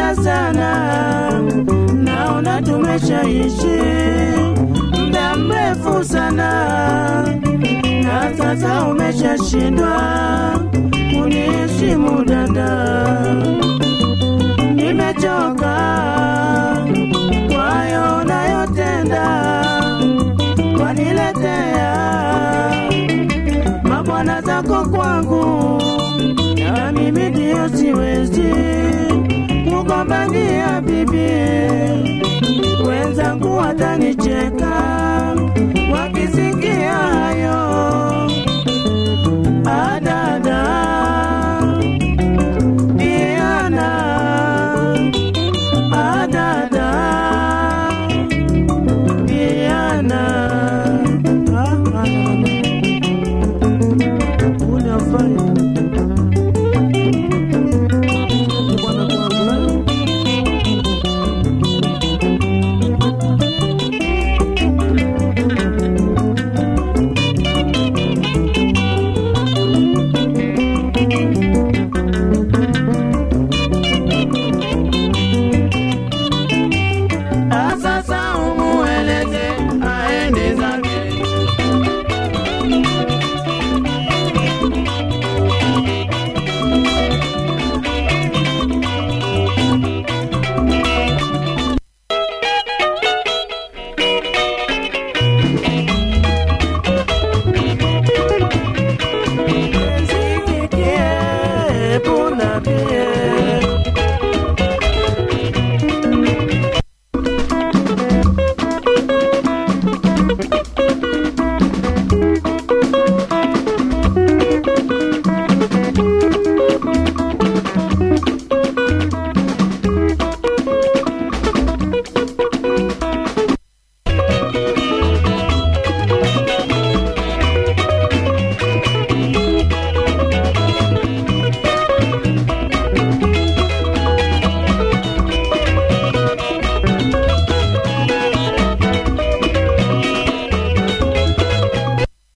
Nimekuzoea sana, naona tumeshaishi muda mrefu sana, na sasa umeshashindwa kuniheshimu dada. Nimechoka kwa hayo unayotenda, waniletea mabwana zako kwangu, na mimi ndio siwezi kugombania bibi, wenzangu watanicheka